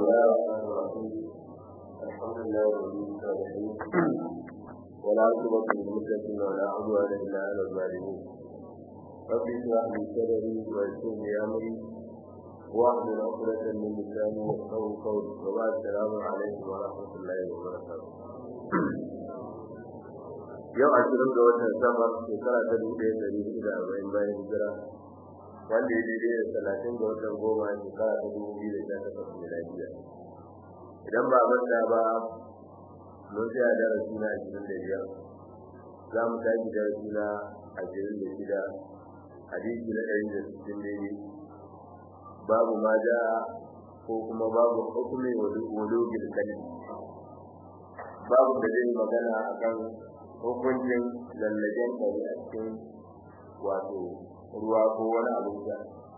الله الرحمن الرحيم الحمد لله رب العالمين ولا عقبة للمتقين ولا عدوان إلا على الظالمين رب اشرح لي صدري ويسر لي أمري واحلل عقدة من لساني يفقهوا قولي وبعد السلام عليكم ورحمة الله وبركاته yau ashirin ga watan safar shekara ta dubu ɗaya ɗari hudu da arba'in bayan hijira wanda ya daidai da talatin ga watan goma shekara ta dubu biyu da sha takwas miladiya idan ba manta ba mun tsaya darasi na ashirin da biyar za mu tashi darasi na ashirin da shida hadisi na ɗari da sittin daidai babu ma ja ko kuma babu hukumin wulugin kalli babu da zai magana akan hukuncin lallagen ɗari a cikin wato ruwa ko wani abin sha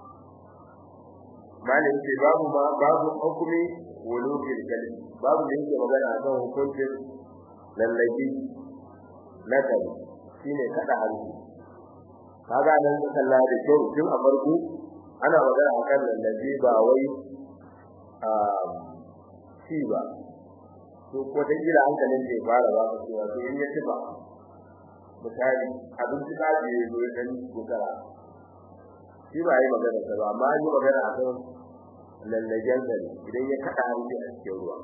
malin ce babu ma babu hukumi wulugin kalli babu da yake magana akan hukuncin lallage na kari shine kada hannu kaga nan ka kalla da kyau tun a farko ana magana akan lallage ba wai a ci ba to ko da kila hankalin zai fara ba ka cewa to in ya ci ba misali abinci ka je zo dan gutara shi ba yi magana ta ba amma yi magana akan lallagen gari idan ya kada hanci a cikin ruwa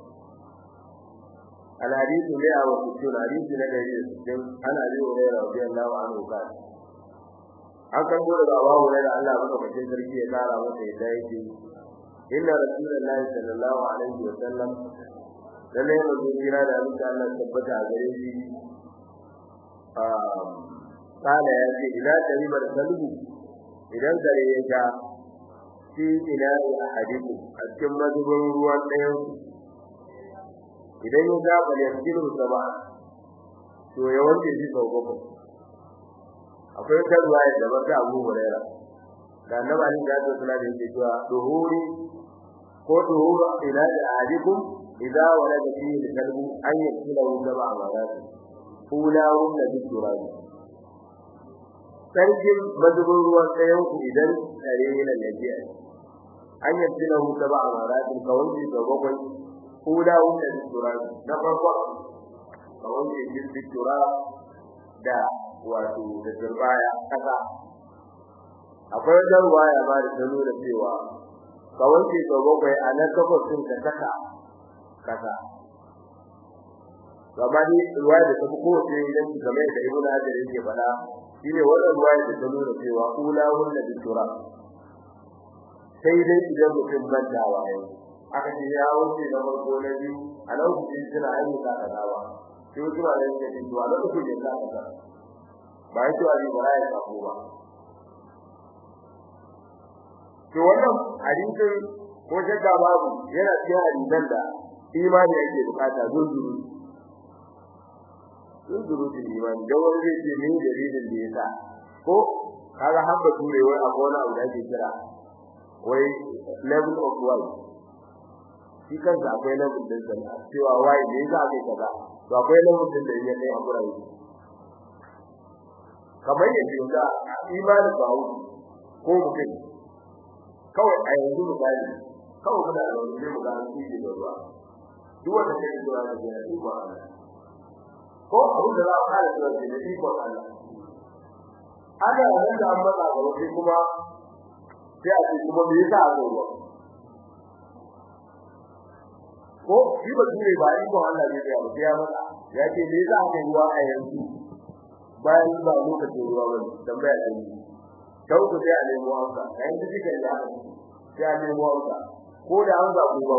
الحديث مئة وستون حديث نبي السجن أنا أبي هريرة رضي الله عنه قال an kan gode da Abu Hurairah Allah madaukakin sarki ya kara masa yadda yake inna rasulullahi sallallahu alaihi wa sallam lalle manzo kira da Allah Allah tabbata a gare shi um kana ya ce idan taribar kalbu idan gare ya ja shi ina ya hadiku a cikin mazubin ruwan ɗayan idan ya ga bal yanzilu sama to ya wanke shi sau bakwai akwai kan ruwaya da baka Abu Hurairah da annabi Ali da Allah sallallahu alaihi wasallam cewa duhuri ko duhuru ila ahadikum idza walada fihi al-kalbu an yakila sab'a marat ulawun da turabi sarkin mazubin ruwan tsayan ku idan tare yana lafiya an yakila sab'a marat kawai da bakwai ulawun da turabi na farko kawai da turabi da wato da turbaya kasa akwai wajen ruwaya ba da tano da cewa ka wanke sau bakwai a nan kafafin ka saka kasa gaba ne ruwaya da tafi kowace idan ki game da ibn hajar yake faɗa shine wannan ruwaya da tano da cewa kula wanda da tura sai dai idan mutum mantawa yayi aka ce ya wuce na farko na biyu a lokacin suna ayyuka kaza ba sai wasu ba da yake cewa lokacin da ya kaza ba ya cewa ba ya sako ba to wannan hadisin ko shakka babu yana cikin hadisan da imani yake bukata zunzuru zunzuru din imani da wani zai ce min dalilin da yasa ko kaga har ba ture wai akwai wani abu da ake kira wai level of why shi kansa akwai level din sa cewa why ne yasa ake kaza to akwai level din da yake kai a gurare kamar yadda ga imanin bawo ko mutum kawai a yanzu misali kawai muna da wani mu ga shi da ruwa duk wanda ke da ruwa da ya yi ba ko abin da za a fara da shi da iko Allah ana nan da an matsa ga wani kuma sai a ce kuma me yasa a ruwa ko shi ba shi ba iko Allah ne da ya matsa ya ce me yasa aka ruwa a yanzu bayan ba lokacin ruwa ba tambaya ta yi kau ku sai a nemo amsa kayan da kike da sai a nemo amsa ko da an ga ku ba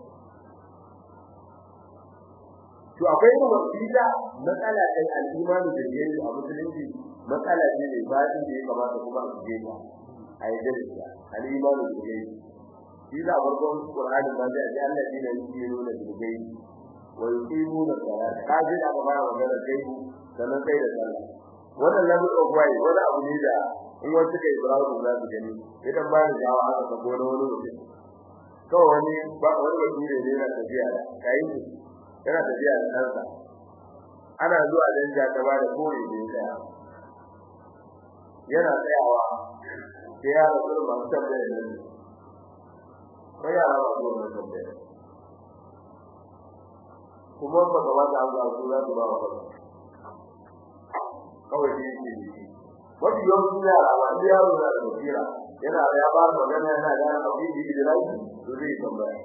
to akwai kuma bida matsala ɗin al'imani da yayi a musulunci matsala ce ne ba da ya kamata kuma a je ta a yi dalila al'imani da yayi shi da farkon qur'ani ba da Allah ne yake nuna da gai wa yuqimuna salata kaji da ba magana kai sannan sai da sallah wannan lamu ogwai wani abu ne da in wasu kai Ibrahim za su gani idan ba ni jawa aka sako na wani mutum kawai wani ba wani mutum ne yana tafiya da kai yana tafiya da kansa ana zuwa dan ja ta ba da kore ne tsaya yana tsayawa sai ya rasu masu tambaya ne ko ya rasu masu tambaya kuma ba ka ba ta amsa su za su ba wa kansu kawai shi yake ne mafi yawancin yara ba su yaro na da basira yana da ya fara magana yana da yana abin da yake da lafi to zai tambaya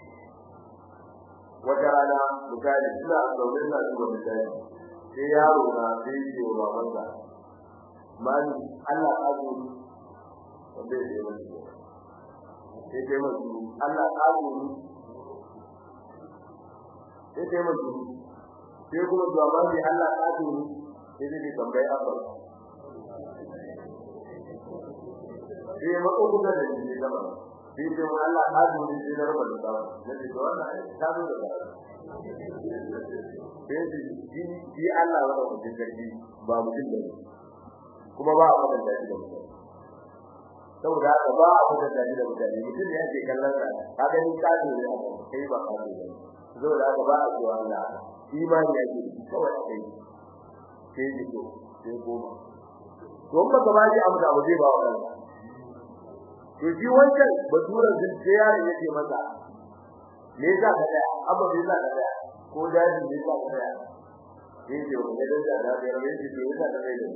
wata rana misali suna zaune na zuba misali sai yaro na sai yi wa babansa mani Allah ka zo wanda ya yi masu sai kai masu Allah ka zo sai kai masu sai kuma zuwa mani Allah ka zo sai zai tambayi abba sai ya matso kusa da shi ne gaba sai ce mu Allah ka zo ne sai na raba da tsawa na ce to wannan ta zo da tsawa sai ce shi Allah wa mutum sarki ba mutum da kuma ba a mutunta shi da mutum saboda haka ba a mutunta shi da mutane mutum ne yake kallon sa ka gani ka zo ne a kai ba ka zo ne saboda haka ba a cewa Allah imani yake kawai kai sai ji to sai goma to ba ka ba ji abu da zai ba wa kansa to shi wancan baturan zuciya yaron yake masa me yasa ka daya abba me yasa ka daya ko daji me yasa ka daya sai ce wani da da da da me yasa me yasa ka daya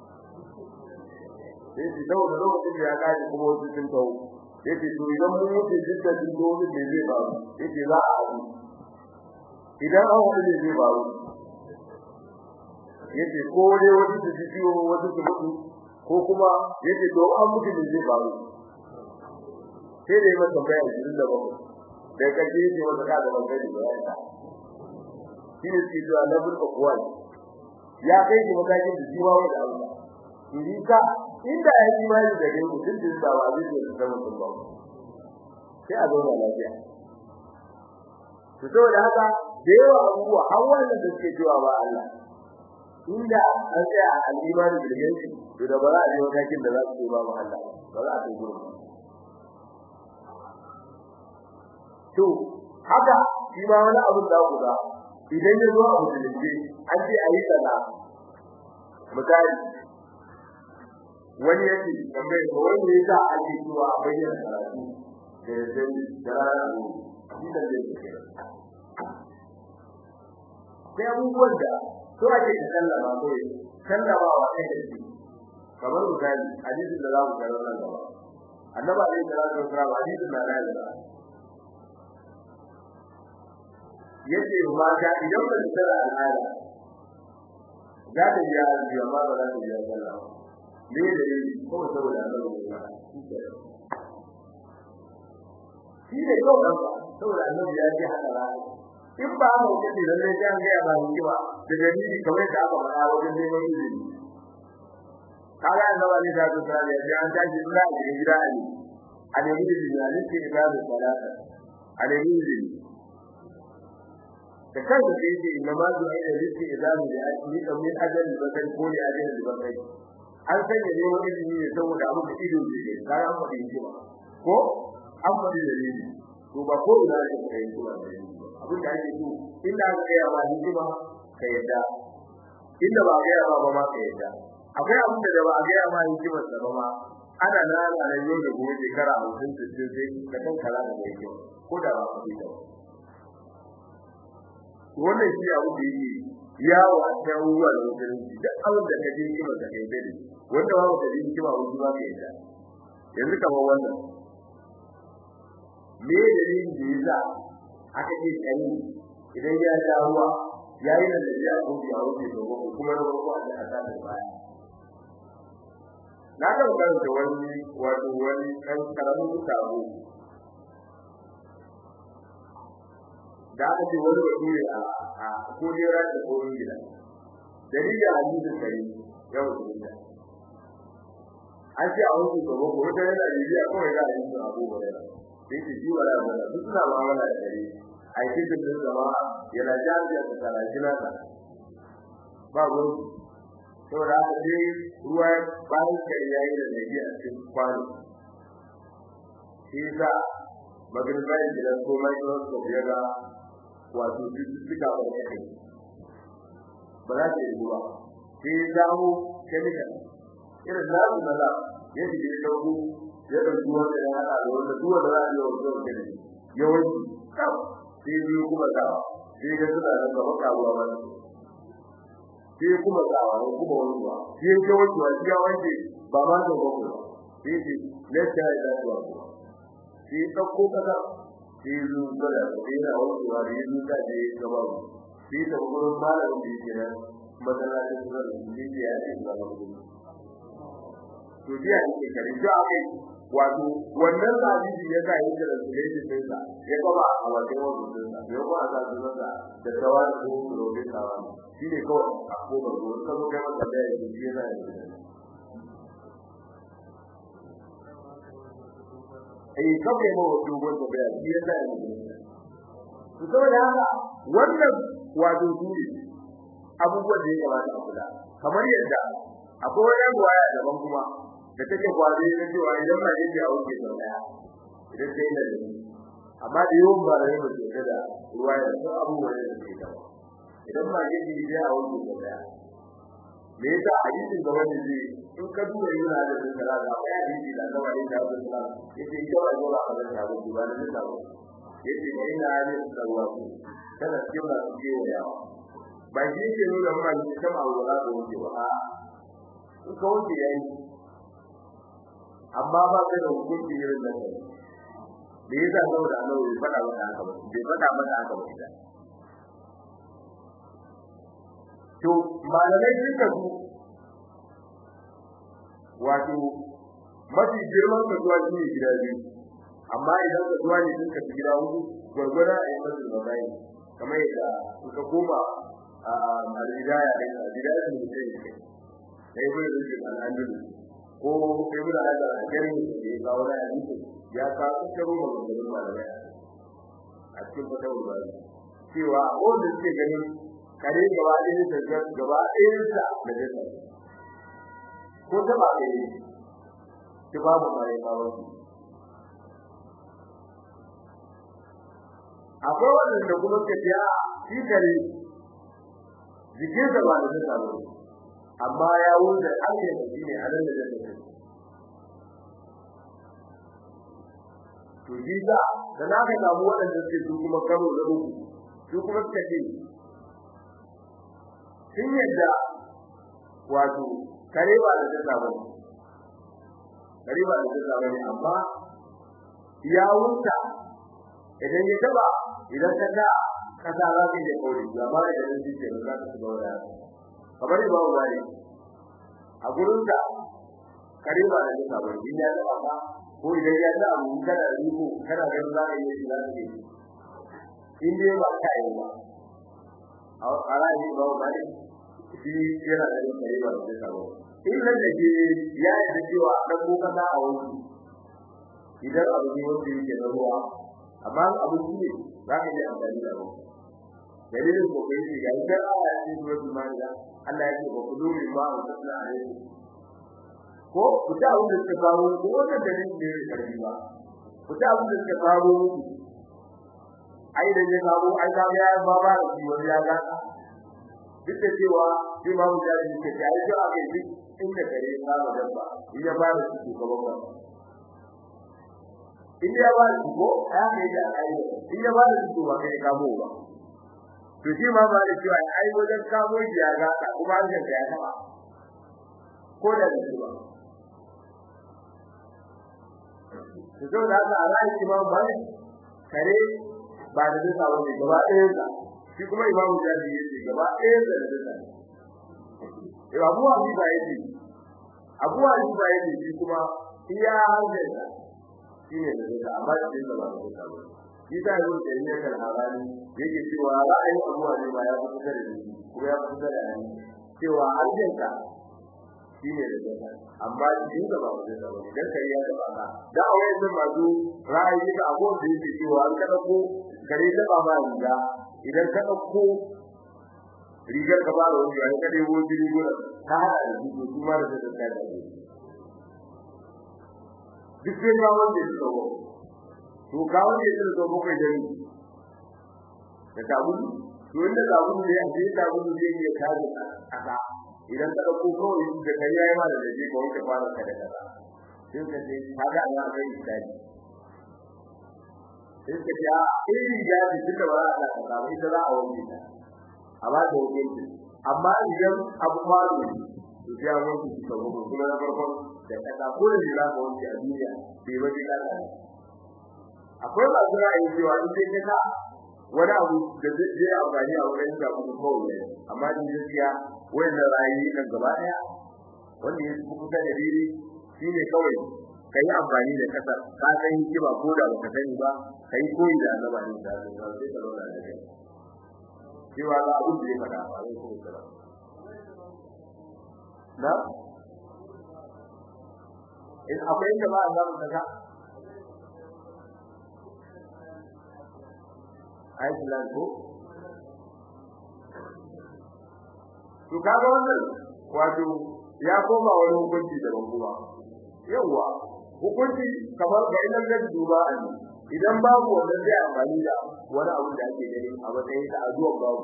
sai ce dawo da lokacin da ya kaji kuma wasu sun kawo yace to idan mun mutu jidda din dole ne zai faru yace za a haɗu idan an haɗu ne zai faru yace ko dai wasu su ji ciwo wasu su mutu ko kuma yace to an mutu ne zai faru sai da yi masa bayan jirin da bakwai da kaje yake wata ka da bakwai da bayan ta shi ne ke zuwa na burka kuwa ya kai shi matakin da shi ma wanda Allah shi ka inda ya yi mai da gare ku din da ba zai da zama sun ba sai a zauna lafiya to saboda haka da yawa abubuwa har wannan da suke cewa ba Allah inda an tsaya a al'imani da gare to da ba za a yi matakin da za su ce ba Allah ba za a kai gurin to haka shi ma wani abu da ku ga idan ya zo a musulunci an ce a yi sana misali wani yake tambaye ko wani ya sa ake zuwa a bayyana karatu da zai da rana shi da zai ke sai abubuwan da so ake da sallama ko sallama wa kai da shi kamar misali hadisin da za mu kawo nan gaba annabi alaihi salatu wasallam hadisin da na da yace mata idan ba su tsara al'ada za ta yi arziki amma ba za ta yi sallah me da yi ko saboda annabi ya shi ne ko dan saboda annabi ya ce haka ba in ba mu kace lalle sai an ga ba mu ba da dalili kamar da aka faɗa wajen neman izini kaga annabi ne da su tsara ya an tashi ina da gida ne a nemi izini a nake da salata a nemi izini da kansa sai ce inna ma zu aida rizqi idamu da ajli da min ajali bakari ko da ajali bakari an sanya ne wani ilimi ne saboda abu da ido ne kai an faɗi shi ba ko an faɗi da ne to ba ko ina ne kai shi ba abin da ake so inda aka kai ba hikima ka yadda inda ba ga ba ba ma ka yadda akwai abin da ba ga ma hikimar sa ba ma ana nan ana yau da gobe shekara 50 60 sai ka kan kala da yake ko da ba ka yi ba wannan shi abu da yake yawo a cikin abubuwa da musulunci duk abin da ka je kima ka kai dare wanda ba ka je kima wani ba ka yadda yanzu kamar wannan me dalilin da yasa aka ce kai idan ya sha ruwa yayi da da ko ya wuce to kuma na farko a ta ta baya na ga karanta wani wato wani kan karamin sabo da aka ce wani bature a a kujera da koyon gida dalilin hadisin kare yau da an ce a wasu gaba ko wata yana bibiya kawai za a yi su abu ba yana sai ce shi wala wala duk suna ma wala da kare a yi cikin din zama yana jami'a da karajina ta ba gurin saboda haka dai ruwa bayan kare ya yi da nabi a cikin kwano shi sa magribai gidan ko microscope ya ga wato cututtuka ba da kai ba za ta yi ruwa sai ya samu chemical irin nasu na da ya ji da dauko ya dauki wanda ya hada da wanda duk wanda za a yi wa zuwa kai yawanci kawai sai biyu kuma da sai ga suna nan gaba karuwa ba sai kuma tsawa ko kuma wanzuwa sai ga wanzuwa sai ya wanke ba ma da ba kuma sai ce letta ya da zuwa sai dauko kaza sai zu da sai na wanzuwa da yin da je gaba sai ta gurin malamin da yake nan masallacin da yake ya ce ba to biya ne kare da akai wato wannan hadisi ya sa yake da sunan din sa ya kuma a wajen wannan din sa ya kuma za su zanta da tawar ko robe tawa shine kawai a koma ko ka zo kai masa da yake shi yana da eh kawai mu wato wanda bai shi yana da to saboda haka wannan wato dole abubuwan da ya kamata a kula kamar yadda akwai wani ruwaya daban kuma da take kwaje na cewa idan ba yake a wuce sau daya idan sai da ni amma da yawan ba da yawan da da ruwaya sun abubuwan da suke da idan ba yake da a wuce sau daya me yasa hadisin da wanda zai in ka duba yana da tsara da akwai hadisi da Allah ya da Allah yace ita ba zuwa a da abu ba da ta ba yace ne ina ne tsarwa ku kana cikin da ke yawa ba shi ke nuna mana cewa wala da wuce ba a in ka wuce yayi amma ba kai da hukunci irin nan da yasa saboda Allah bai faɗa maka haka ba bai faɗa maka haka ba ita to malamai suka su wato mafi girman kasuwa shi ne gida biyu amma idan kasuwa ne sun kasu gida hudu gwargwada a yi masu da bayi kamar yadda suka koma a al-hidaya ɗin al-hidaya ne mutum ya kai da ya bai rikin al'adun ko ibn hajar al-kari da ya kawo da hadisi ya kawo karo maganganun malamai a cikin fatawar bari cewa wanda suke ganin kare gaba ɗaya da gaba ɗayan sa da jasa ko ta ba ɗaya ki ba mu mai kawo su akwai wanda kuma ka ce a shi kare jikinsa ba da jasa ba amma ya wuce ake shi ne a nan da jasa to shi da da na ka samu waɗanda suke su kuma karo da uku su kuma suka ce sun yadda wato kare ba da jasa ba ne kare ba da jasa ba ne amma ya wuta idan ya taba idan ka ga kasa za ka je kawai amma idan shi ke za ka shiga wani kamar ba wa ne a gurin da kare ba da jasa ba ne ya taba ka ko idan ya ta abu kana da iko kana ganin za ka yi shi za ka yi in dai ba ka yi ba a ra'ayi ba ba ne shi yana da yin kare ba da jasa ba in nan da ke ya yi da cewa dan ko kaza a wani idan abu ne wanda yake na ruwa amma abu ne za ka yi amfani da ruwa dalilin ko kai shi ga idan aya ce ko kuma da Allah ya ce ba ku dole ba ku tsaya a yau ko ku ta abin da suka kawo ko wannan dalilin ne ya karbi ba ku ta abin da suka kawo ai da ya kawo ai da ya ba ba da shi wani ya ga duk da cewa shi ma mu jari ke ta ai ga ake duk inda kare ya ba dabba in ya ba da shi ko ba in ya ba da ko ya ne da ai in ya ba da shi ba kai kamo ba to shi ma ba da cewa ai wajen kamo shi ya ga kuma an ga ya taba ko da shi ba to zo da haka Allah shi ma ba kare ba da duka wani gaba ɗayan sa shi kuma imamu jami'i yace gaba ɗayan sa da duka eh abu abi ba yace abu abi ba yace shi kuma iya hankali shine da duka amma shi da ba da duka ba shi da yau da yake kan halali yake cewa ra'ayin abu abi ba ya fita da shi kuma ya fita da ni cewa aljanka shine da duka amma shi da ba da duka ba idan kai ya da ba da awai da mazu ra'ayi da abu da yake cewa an kada ko kare da ba ma riga idan ka dauko rigar ka fara wani ya ka debo jiri gura ka hada da su kuma da da da da duk sai ka wanda ya tsawo to ka wanda ya tsawo ko kai da ni da tabu to inda tabu ne ya ce tabu ne zai iya kaje aka idan ka dauko kawai da kai yayi ma da je ko ka fara ka da kaza sai ka ce kaga ana kai misali sai ka ce a irin riga ce tunda ba za a sa ba ita za a wanke ta a ba ta hukunci amma idan abu faru ne to sai an wanke shi sau uku kuma na farkon da kasa ko da ne za ka wanke a duniya bai ba zai kasa ne akwai masu ra'ayin cewa in sai ka sa wani abu da zai je amfani a wurin da kuma kawai ne amma ni gaskiya wannan ra'ayi kan gaba daya wanda ya fi kusa da riri shine kawai ka yi amfani da kasar ka san kiba ko da baka sani ba ka yi koyi da annaba ne da sai ka zauna da kai cewa ga abin da ya faɗa ba zai kuma tsara na in akwai inda ba a samu kaza Iceland ko to kaga wannan wato ya koma wani hukunci daban kuma yawa hukunci kamar ga idan da duba an idan babu wannan zai amfani da wani abu da ake gani a matsayin ta azuwan babu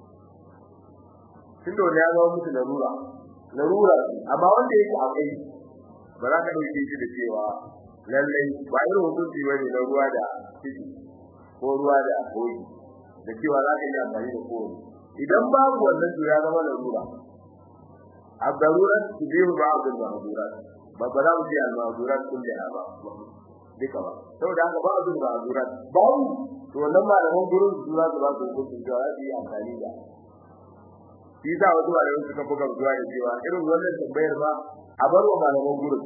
tunda wanda ya zama musu larura larura amma wanda yake akwai ba za ka dauke shi da cewa lallai ba irin hukunci bane na ruwa da ciki ko ruwa da koyi da cewa za ka yi amfani da koyi idan babu wannan to ya zama larura abdarurat tubihu ba'd al-mahdurat ba ba za mu ji al-mahdurat kullaha ba duka ba saboda haka ba azur mahdurat ba to wannan malaman gurin su za su ba su hukunci da za su yi amfani da shi za wasu malaman suka buga zuwa da cewa irin wannan tambayar ba a bar wa malaman gurin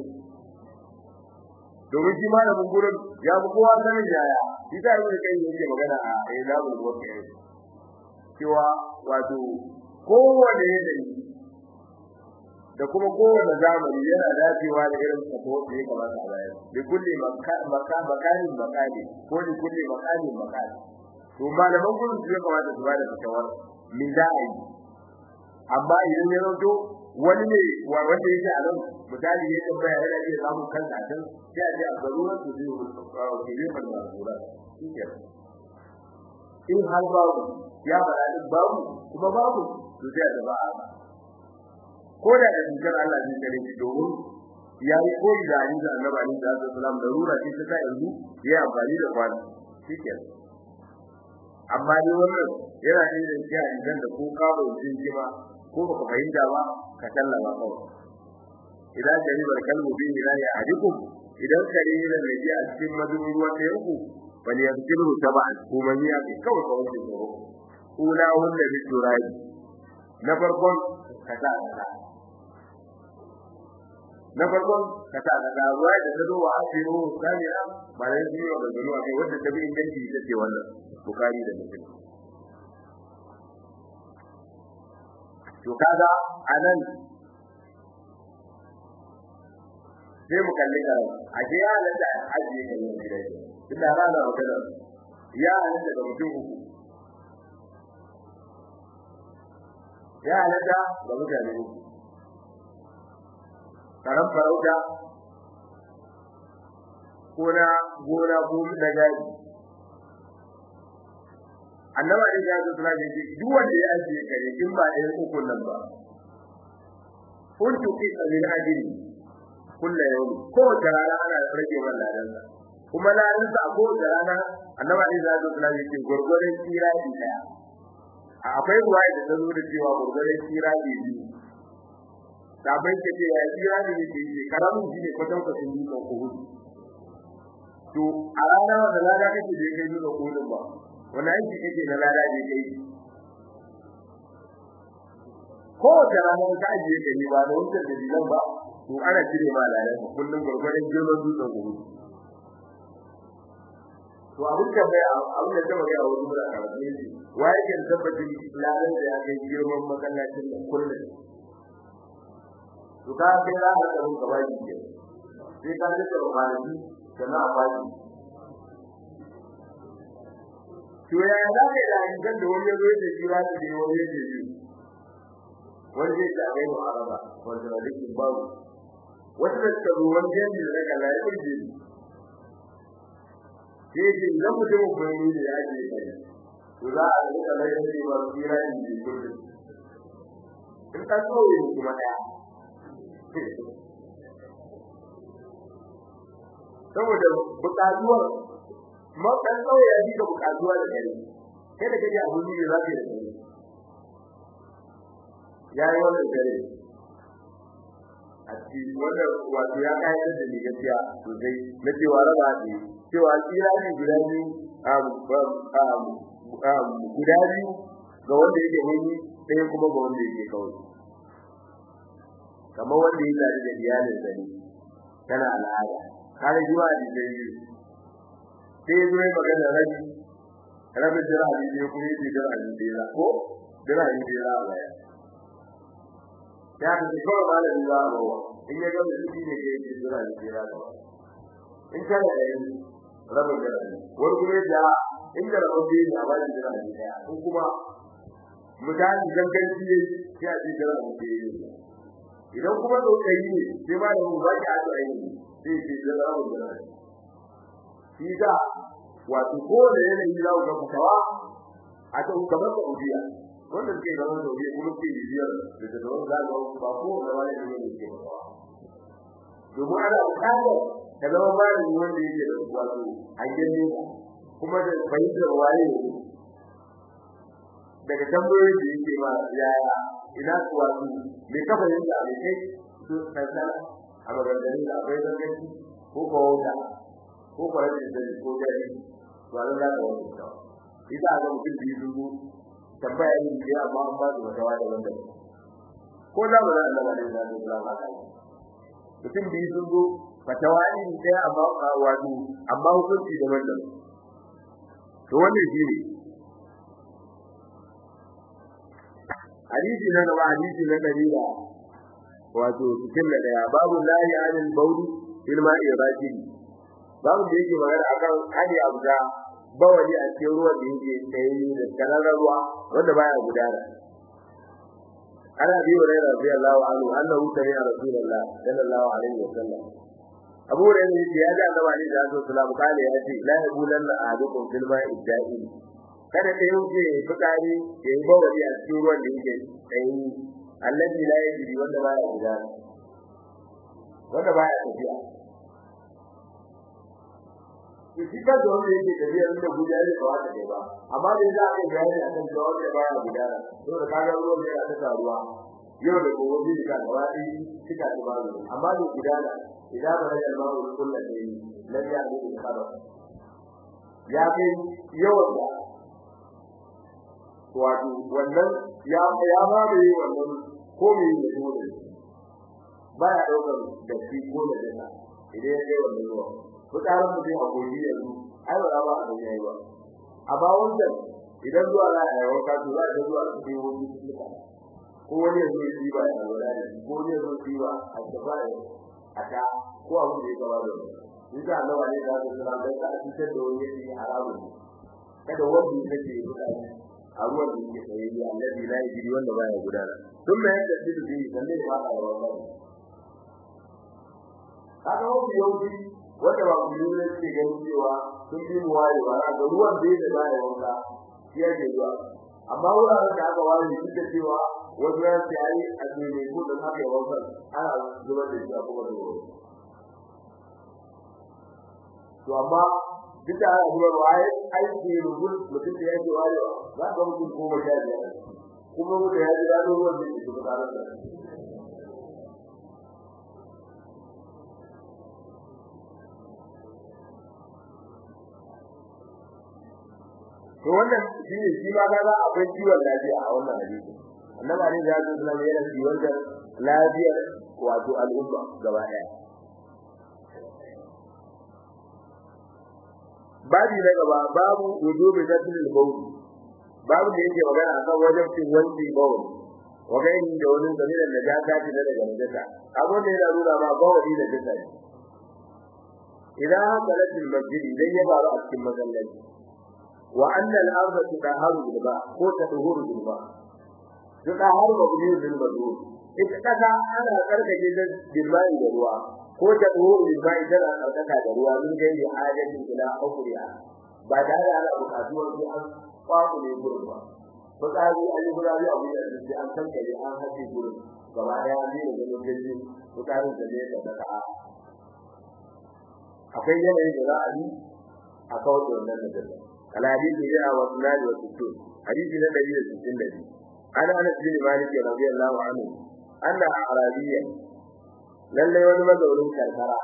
domin shi malamin gurin ya fi kowa sanin yaya shi za a yi kai yake magana a ilabul wakil cewa wato kowane yanayi da kuma kowane zamani yana dacewa da irin sako da ya kamata a bayar da kulli makanin makani ko da kulli makanin makani to malaman gurin su ya kamata su bada fatawar min za a yi amma idan ya rauto wani ne wanda yake a nan misali ya tambaya yana iya samun kansa can sai a ce a garuruwan su zai ke zai fara mazura in har babu ya fara din babu kuma babu to sai a ba ko da da dukkan Allah zai kare shi domin ya yi koyi da hadisi da Annabi Ali da Sallam da rura ce ta yanzu ya amfani da kwani shikenan amma ni wannan yana da irin shi a idan da ko kawo jin jima ko baka fahimta ba ka sallama kawai idan jaribar kalmu bi ila ya hadikum idan kare yana da ji a cikin madubin ruwa ta yanku wani yankilu taba'an kuma ni ya kawai kawai da tsoro ula wanda bi turabi na farkon kaza kaza na farkon kaza kaza ruwa da ta zo wa asiru saniya ba da yi wa gano a kai wanda ta bi inganci ita ce wannan bukari da muslim to kaga anan sai mu kalli ka a je ya halatta ajiye ka yin gida tunda rana magana ya halatta ga mutum uku ya halatta ga mutane uku karan farauta ko na gona ko na gari annaba ne ya zuwa ne duk wanda ya ajiye kare in ba ɗayan uku nan ba kuntu fi sabil ajri kullu yawm ko da rana ana rage wannan ladan kuma ladan sa ko da rana annaba ne ya zuwa ne ce gurgurin tsira din daya akwai ruwaya da ta zo da cewa gurgurin tsira din biyu sabai ke ce ya tsira ne ke ce karamin shi ne kwatan kwatan yi kan kuhu to a rana da lada kake da kai zuwa kuhu ba wani aiki kake na lada da kai ko da ranar ka ajiye ka ne ba da wancan da dilan ba to ana cire ma ladan ka kullum gurgurdan girman dutsen gobe to abin da bai abin da ta magana wani mura ka ne shi wa yake da tabbacin ladan da ya kai girman masallacin da kullum to ka kai za ka tsaro ka baki ke sai ka rike da kwanaki sannan a baki to ya za ka yi da hankan da wani yazo da jira da ne wani yake ji wani zai ta gai mu araba wanda da dukkan babu wata da ta zo wani yanzu da ka lai kurji sai ji idan mutum ko ne da ya je kai to za a rika lai da shi ba jira in ji kurji in ka so yi kuma daya saboda bukatuwar ma dan kauye ya dika bukatuwa da gari kai da kaje abun ne za ka yi da yayi wannan gari a cikin wannan wato ya kayyade da ni gaskiya sosai na cewa raba ne cewa tsira ne guda biyu guda biyu ga wanda yake hanyi ɗaya kuma ga wanda yake kawai kamar wanda ya tare da iyalin sa ne tana al'ada kare jiwa da dai sai zo mai magana rabi rabi jira ne ne kuma yake jira ne dai ko jira ne dai la waya ya ta ce kawai malami ba ba in ya ga mutum ne ke yake jira ne dai la in kana da yin rabin jira ne wani kuma ya inda rabbi ne a bayan jira ne daya ko kuma mutane ganganci ne sai a ce jira ne daya idan kuma tsokayi ne sai ba da mu ba ki aka yi sai ce jira ne daya shi da wato ko da yanayi za ku ga fitawa a ta kamar da ubiya wanda suke gaban da ubiya kuma ke bibiyar da ta zama za ga ba ko da wani ne ne ke fitawa domin ana buƙatar ka zama malami wanda yake da wato hangen nesa kuma da fahimtar waye daga tambayoyin da yake ma yaya ina kuwa su me ka fahimta me kai su tsara a maganganun da akwai zangaci ko ko wanda ko ko rashin sani ko gari to an za ka wani ta ita ga mutum biyu dubu tambaya ne da amma an ba su wata da wanda ko da ba Allah ba da zai kula ba kai mutum biyu sun zo fatawa ne ɗaya amma wato amma hukunci daban-daban to wannan shine hadisi na gaba hadisi na dalila wato cikin da daya babu lahi anil bauli fil ma'i rajili babu da yake magana akan hadi abuda bawali a cikin ruwan da yake tsaye da kararar ruwa wanda baya gudana ana bi wa rayra radiyallahu anhu annahu sami'a rasulullah sallallahu alaihi wasallam abu da yake ya ga annabi alaihi wasallam kale ya ce la yabulanna ahadukum fil ma'i da'im kada ka yanke fitsari ya yi bawali a cikin ruwan da yake tsayi allazi la yajri wanda baya guda wanda baya tafiya shi ka da wanda yake tafiya da guda ne ba wata ba amma da za ka bayani a kan wanda baya guda to da kaga ruwan da ya ta ruwa yau da gobe bi ka da wani kika ta bazu amma da guda idan ba da ma'a kullu ne lan ya bi ka ba ya kai yawan da wato wannan ya ya ba da yi wannan ko me ne dole ba ya daukar da shi ko da dana idan ya kai wannan ruwa mutanen mu zai hakuri yanzu ai ba ba a yayi ba amma wannan idan zuwa na ya wanka to za ka zuwa su yi wani suka ko wani yanzu ya yi ba ya wala ne ko wani yanzu ya yi ba a gaba ya a ta ko abu da ya gaba da ni da Allah ne da su da ka cikin da wani yake haramun kada wanda yake mutane a ruwan da yake tsaye ya annabi la yajiri wanda baya gudana tun mai yadda shi da yi sanne ba ka rawa ba kaga wani yauki wanda ba ku yi ne ke ganin cewa sun bi mu waye ba ga ruwan da yake baya wanka shi yake zuwa amma wuraren da aka ware shi da cewa wani ya ce ai a ne ko da haka ya wanka ana zuba da shi a kuma da ruwa to amma duk da ana zuwa ruwa ai aiki ne rubun mutum da yake wayewa za ka mutum ko ba ya ji kuma mutum ya ji dadin ruwan da yake tare da to wannan shi ne shi ma kaga akwai ciwon lafiya a wannan hadisi annabi ne ya zo da yana ciwon da lafiyar wato al'umma gaba daya babi na gaba babu wujubi tasdil bawl babu da yake magana akan wajen cin wanci bawl wa gaini da wani zamiran da ya tafi da daga najasa abun da yana nuna ma bawli da jasa idan halatil masjid idan ya faru a cikin masallaci wa anna al-ardha tudaharu bil ba ko tadhuru bil ba tudaharu mabni bil madhur ita kaga ana karkaje da bilmai da ruwa ko tadhuru bil ba idan ana karkata da ruwa mun ga yi hajatin ila akhriya ba da ana bukatuwar su an kwaku ne gurin ba fitsari an yi gurari abu da su an san kare an haɗe gurin gaba daya ne da ganin gaji fitsarin da ne da daga akwai yanayin da za a yi a kawar da wannan najasa الحديث جاء واثنان وستون حديث النبي الستين الذي أنا أنس بن مالك رضي الله عنه أن أعرابيا لن يولد مدعو كالكرة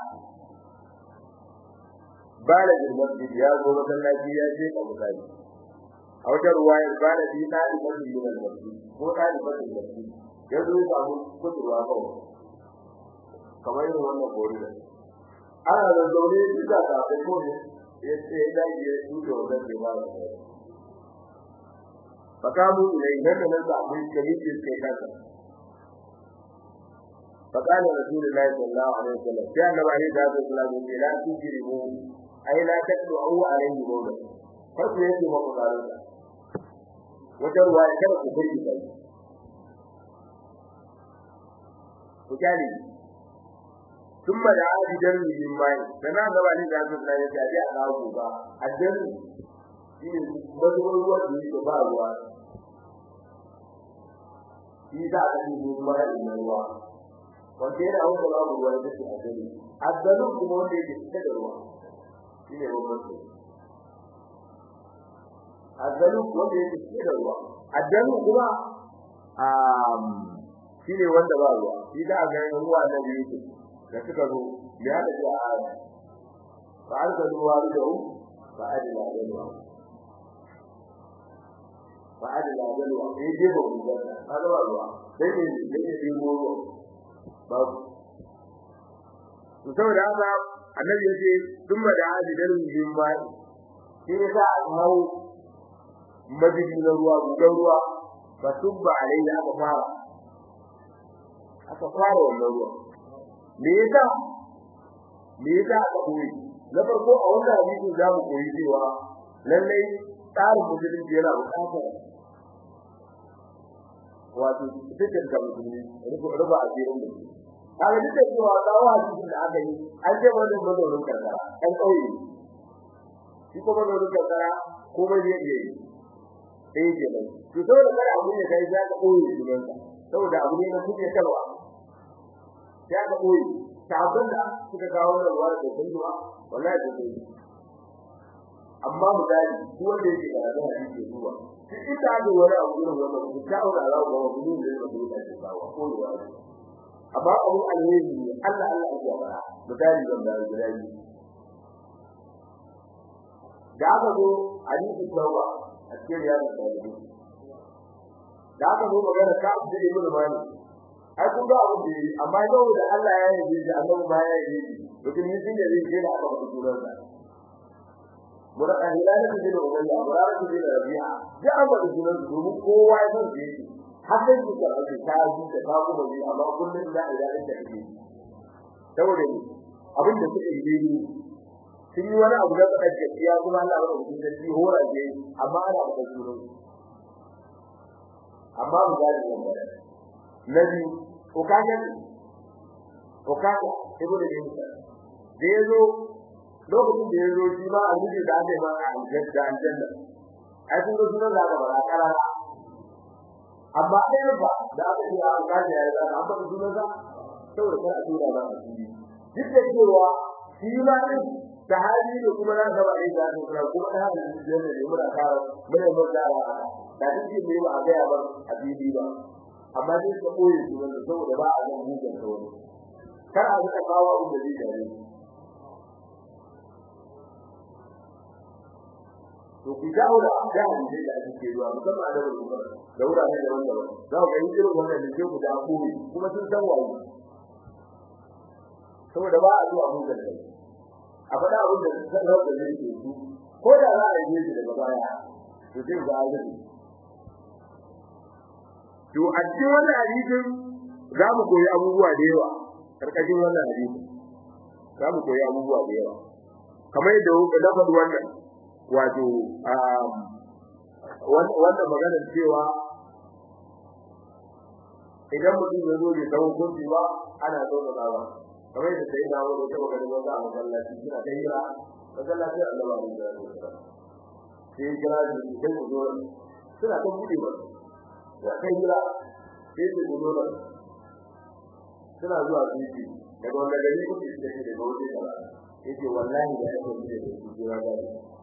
بالغ المسجد يا أبو مثلا يا شيخ أبو ثاني أو رواية بالغ في طالبة من المسجد هو طالبة المسجد يدعو أبو كتب أبو كما يقول الله قولنا أنا لدولي بذا تعطيكم ya ce ya dage ya tuke wannan bai ba da fakamu ilai nan da nan samu kamitin kai kansa فقال رسول الله صلى الله عليه وسلم كان عليه الصلاه والسلام لا تجرموا اي لا تدعوا عليه مولا فسو yake ma kudarin wata ruwa ya kada ku furki kai ku kani ثم دعا بدر من ماء فنا غبا ne da Allah ya ce a kawo ba addan shi ne mazuwar ruwa da yake ba ruwa shi da aka yi kuma da ruwa wanda yana wanda babu ruwa da shi addani addanu kuma wanda yake cike da ruwa shi ne bambanci addanu wanda yake cike da ruwa addanu kuma shi ne wanda ba ruwa shi da ga ruwa da yake da suka zo ya da ya aya fa arka ruwa da hu fa adila da ruwa fa adila da ruwa eh je ba mu da kada ba ruwa sai ne da ke yi ruwa babu to saboda haka annabi yace thumma da adidan min ba shi ne sa aka hawo madidi na ruwa gudan ruwa fa tubba alai da aka fara aka fara wannan ruwa me yasa me yasa aka koyi na farko a wannan hadisi za mu koyi cewa lallai tsarin musulunci yana buƙatar wato fitar da musulmi ruba a cikin musulmi kaga duk da cewa dawo hadisin da aka yi an ce wannan mazaunin karkara an kauye shi ko mazaunin karkara ko bai zai iya yi sai ke nan to saboda kada abu ne kai za ka kauye sunan sa saboda abu ne na kuke kalwa sai ka kauye sabon da suka kawo da ruwa da kunduwa wallahi da kai amma misali ko wanda yake da hadisi zuwa shi ita da wani abu ne wannan ku ta aura Allah ga wani ne da ku ta kawo ko ruwa amma abu alheri ne Allah Allah ya fara misali zan da gidaji da aka zo hadisi tawba a cikin yana da hadisi da aka zo magana ka abu da ibnu mali ai kun ga abu da amma yau da Allah ya yi da Allah ba ya yi mutum ne sun da zai je da aka fara sunan sa mura ahilana da jin ubayya mura da jin rabi'a da aka fara sunan su domin kowa ya san da yake hakan su da ake kaji da ka kuma ji amma kullun da ila da take saboda abin da suke yi ne sun yi wani abu da suka gaskiya kuma Allah ya rubuta da shi hora je amma ana da sunan amma mu ga da wannan nabi ko kaga ko kaga ibo da yin sa da yazo lokacin da yazo shi ma a miji da aka yi ma a aljanna aljanna ai kun ga sunan da aka bara karara amma ɗaya ba da aka yi a kaji ya zama an faɗi sunan sa saboda kar a tura ba a fili duk da cewa shi ma din sahabi da kuma na gaba ɗaya da aka kira kuma da haka shi da ne muna kara muna mun da da duk ne ba a ga ya ba a fili ba amma dai ka koyi sunan saboda ba a ga mugun ta wani kar a rika kawo abin da zai dare to ku dawo da da hadisi da ake zuwa musamman a dabar kuma da wurare da wanda ba za ku ga irin wannan da ke ku da koyi kuma sun san waye saboda ba a zuwa mun gaba a faɗa abin da zan rabu da yake su ko da za a yi shi daga baya to sai ga azumi to a cikin wannan hadisin za mu koyi abubuwa da yawa karkashin wannan hadisin za mu koyi abubuwa da yawa kamar yadda na faɗi wannan wato wannan maganar cewa idan mutum ya zo bai san hukunci ba ana so da ba kamar da sai dawo da kuma ganin wanda a masallaci suna ta hira masallaci Allah ba da sai kira da sai ku zo suna ta bude ba da kai hira sai ku zo da suna zuwa titi daga wanda gari ku ce daga wajen da yake wallahi da yake da su jira da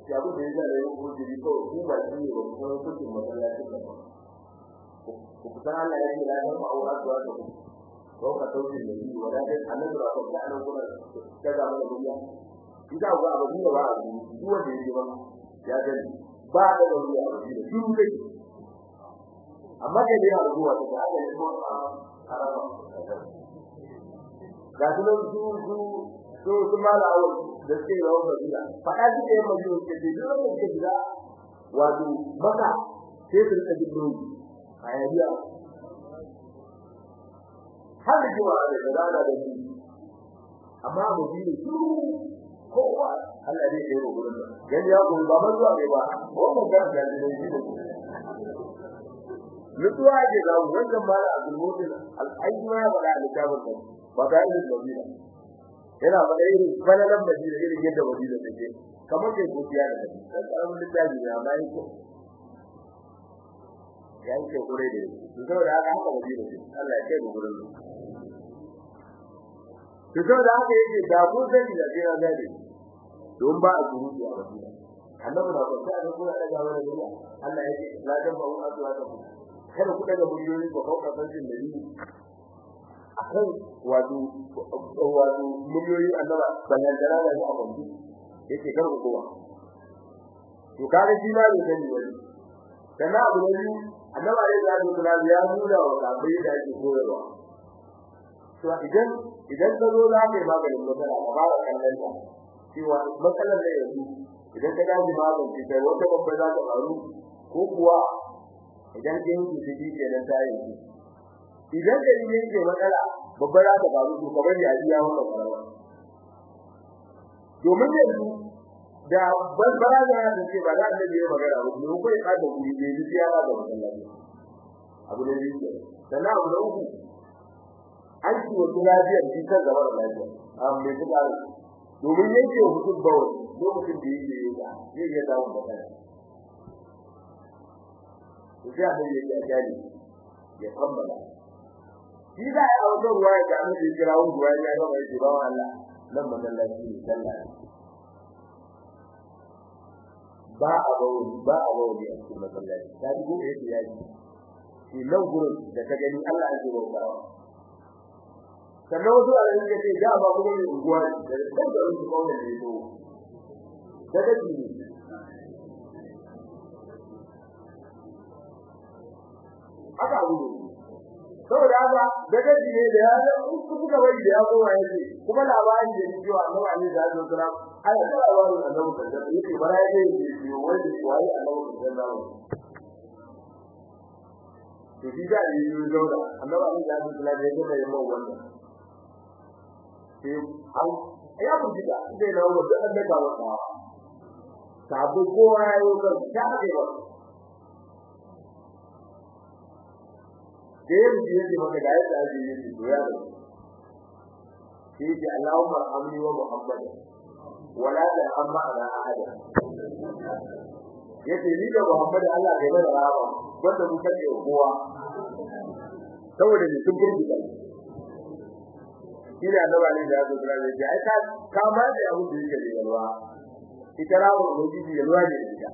ya abu da ya zai yi hujji ko ku ba shi ne ba ku san hujjin masallaci ba ku san Allah ya ce la ta ma'aura to da ku ko ka tauke da shi wanda dai annabi ba ko da annabi kuma ta ga mana duniya idan ga abu ne ba abu duk wanda yake ba ya gani ba da duniya ba shi duk dai amma da ya zuwa da aka yi ko a araba ga su su su su su mala awon da suke rawar madina faɗa suke yin madina suke ce duk wanda suke shiga wato maka sai su rika jin nauyi a yayiya har da jiwa da da rana da shi amma a madina su kowa Allah zai kai wa gurin nan gani ya kuma ba man zuwa ne ba wannan kan da ne shi da mutuwa ke ga wannan mala abdul mutin al-ayyuma ya faɗa a littafin sa ba ta yi madina yana faɗa irin falalan madina irin yadda madina take kamar ke gobiya da take dan karamin littafi ne amma yake ya yi ke kure da su saboda haka haka madina ce Allah ya kai mu gurin su saboda haka yake da kun sani da sai na gane don ba a surutu a madina annabi na kwanta da kuma daga wani duniya Allah ya ce la dan ba un asuwa ta ku kada ku daga muriyoyi ba kauka sanin da ni akan wato wato miliyoyin annaba bayan da rana ne a kwanci yake kar ku kowa to kaga shi ma ne sani wani kana abu ne annaba ne da Allah kula ya nuna wa sabai da yake koyarwa to idan idan ka zo za ka yi maganin matsala ka fara kallon ta cewa matsalar da yanzu idan ka dace magance ta wata babba za ta faru ko kuwa idan ka yanke ta ji kenan ta yanke idan da yin yake matsala babba za ta faru to kamar ya biya wannan farawa domin yanzu da barbara da ya ce ba za a da magana ba ne ko ya kada guri ne ji ya ba da masallaci abu ne ne sannan abu da uku aiki wa lafiyar shi kan gaba da lafiya amma me kuka domin yake hukun bawo lokacin da yake yi da zai iya dawo da kai to sai abin yake a jari ya kammala shi da ya auto ruwa da an ji kira ruwa ya ga mai ba Allah nan masallaci ne sallah ba a bawo ba a bawo a cikin masallaci ta ji gobe yake yaji shi nan gurin da ka gani Allah ya zo ba sannan wasu a yanzu ya ce da ba kuma mai unguwa da kan da wani kawai ne to da dake ne haka abu ne saboda haka da dake ne da ya ga su suka bari da ya koma yake kuma labarin da yake wa Allah ne da ya kira ai da labarin annabi da yake bara ya yi shi wanda wai annabi da Allah to shi da yi zauna annabi da ya kira da yake mai wannan sai an ya buji da zai na wanda an daga wata sabu kowa ya yi kan ta ake ba da ya buji yake maka da yadda ake yi su ya da sai ce Allahumma amni wa Muhammad wala ta amma ala ahada yace ni da Muhammad Allah ya bada rahama wanda mu kace kowa saboda ni sun furta shi ne annaba ne da ya zuwa ne ya ai ka ka ma da abu da yake da yalwa ita rawo lokaci yalwa ne ita